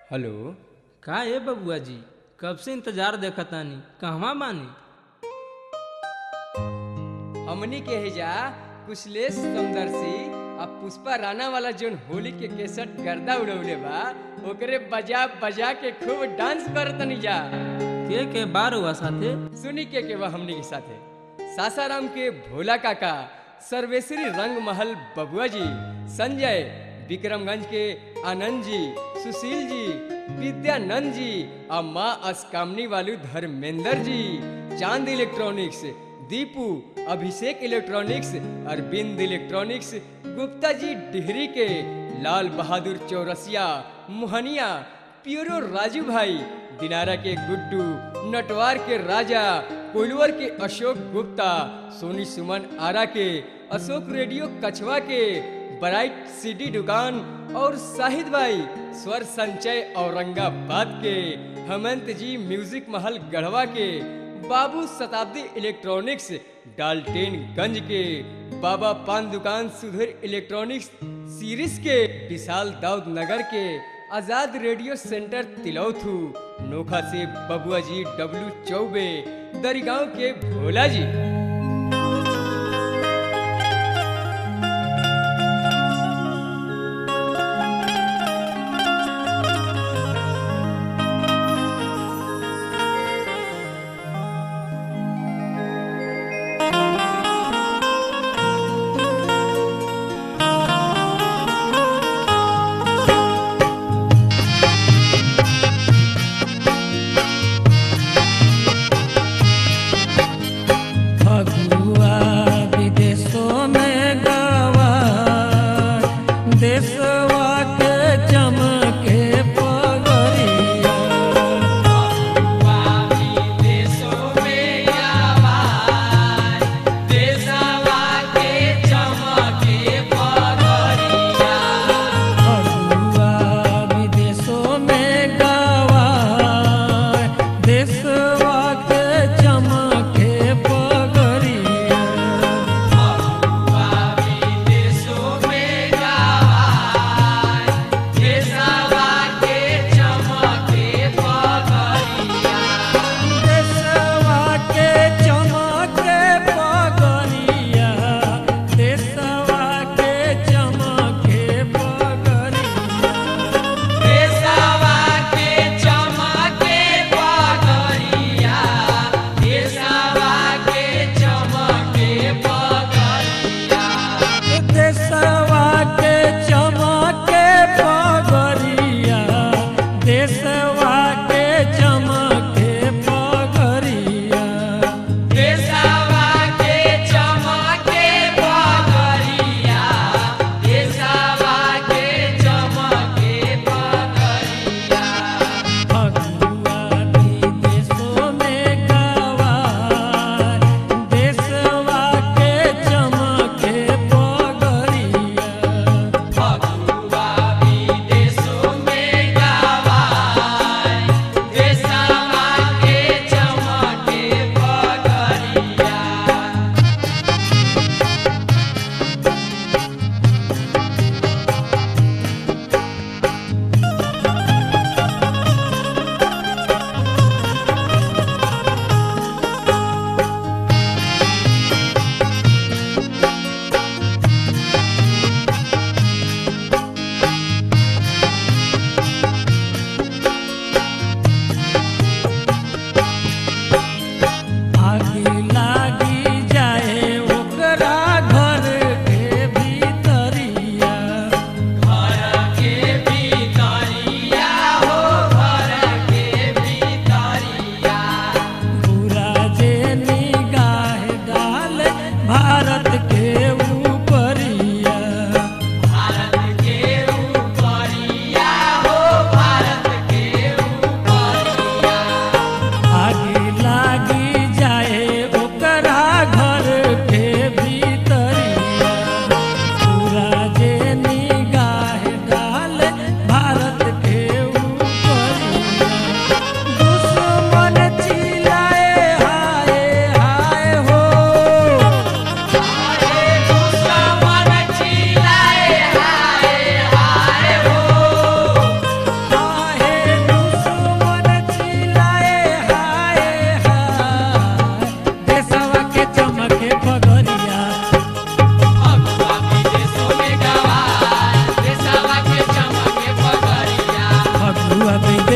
hello का ए बबुआ जी कब से इंतजार देखतानी कहवा बानी हमनी के हिजा कुशलेश समदर्शी आ पुष्पा राणा वाला जोन होली के केसट गर्दा उड़ौले बा ओकरे बजा बजा के खूब डांस करतनी जा के के बार हुआ साथे सुनी के के बा हमनी के साथे सासाराम के भोला काका सर्वेश्वरी रंग महल बबुआ जी संजय विक्रमगंज के आनंद जी सुशील जी विद्यानंद जी आ माँ अस्कामनी वालू Dharmendra ji Chand electronics Deepu Abhishek electronics Arvind electronics Gupta ji Dehri के लाल बहादुर चौरसिया मोहनिया प्यूरो राजू भाई दिनारा के गुड्डू नटवार के राजा कोइलवर के अशोक गुप्ता सोनी सुमन आरा के अशोक रेडियो कछवा के ब्राइट सीडी दुकान और शाहिद भाई स्वर संचय औरंगाबाद के हेमंत जी म्यूजिक महल गढ़वा के बाबू शताब्दी इलेक्ट्रॉनिक्स डाल्टेनगंज के बाबा पान दुकान सुधीर इलेक्ट्रॉनिक्स सीरीज के विशाल दाऊद नगर के आजाद रेडियो सेंटर तिलौथू नोखा से बबुआ जी डब्लू चौबे दरिगांव के भोला जी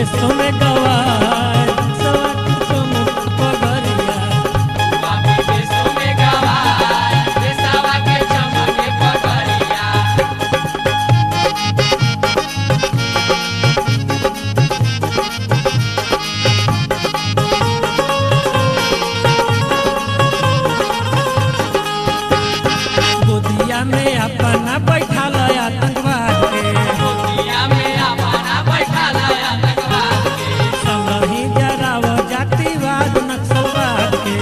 विदेशों में गवाए सवा की चमक पगरिया गोदिया में अपना बैठा लया आतंकवाद के संगही जराव जातिवाद नक्सलवाद के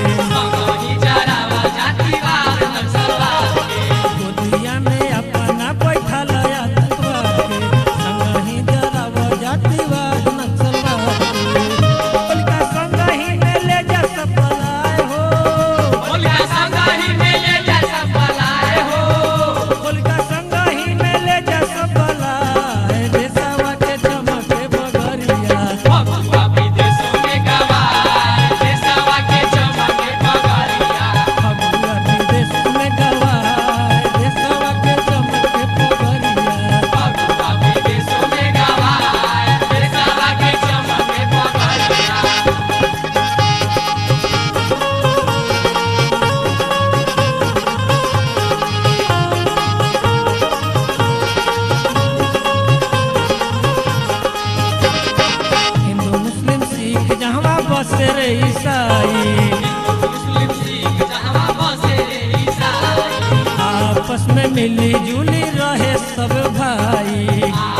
गोदिया में अपना बैठा लया आतंकवाद के संगही जराव जातिवाद नक्सलवाद के उनका संगही में ले जा सपलाए हो उनका संगही में ले जा सपलाए देशवा के चमके बगरिया फगुआ विदेश में गवाए देशवा के चमके बगरिया हिंदू मुस्लिम सिख जहाँ बसे रे ईसाई आपस में मिली जुली रहे सब भाई